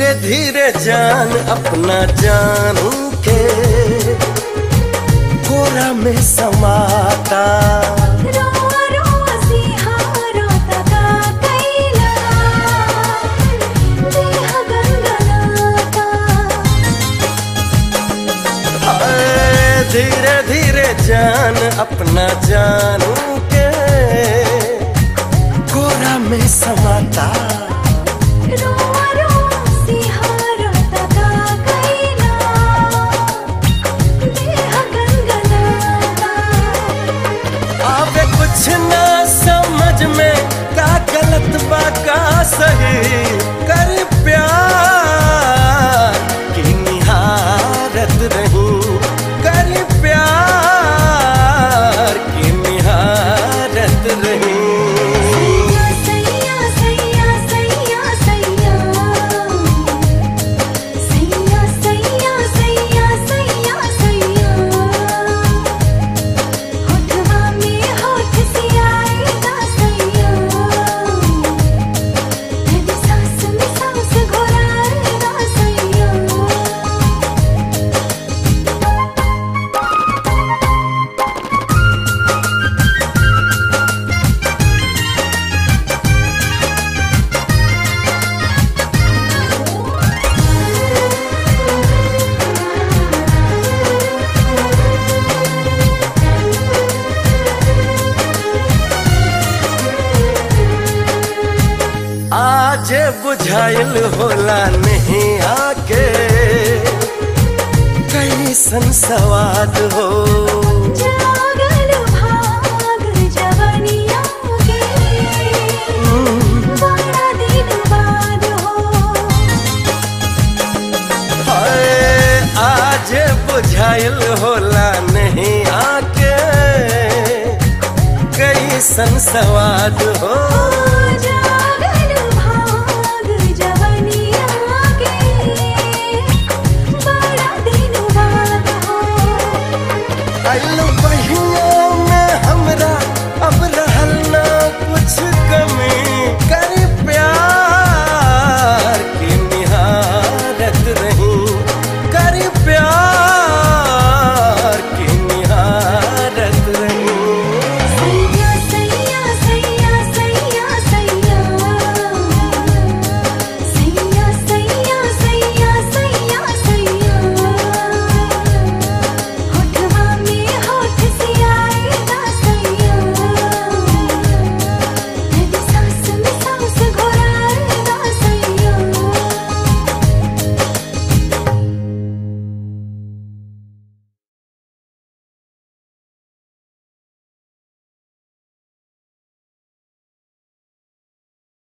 धीरे धीरे जान अपना जानू के कोरा में समाता रोआ रोआ सिहारा तका कैला देह गनगनाता हाय, धीरे धीरे जान अपना जानू के कोरा में समाता रोआ रोआ सिहारा तका कैला देह गनगनाता आवे कुछ ना समझ में का गलत बा का सही कर प्यार की निहारत रही कर प्यार की निहारत रही सैया सैया सैया सैया सैया सैया सैया सैया सैया होठवा में होठ सियाएगा सैया तेरी सांस में सांस घोराएगा सैया आज बुझाइल होला नहीं आके कैसन सवाद हो जागल भाग जवनिया के बड़ा दिन बाद हो हाय, आज बुझाइल होला नहीं आके कैसन सवाद हो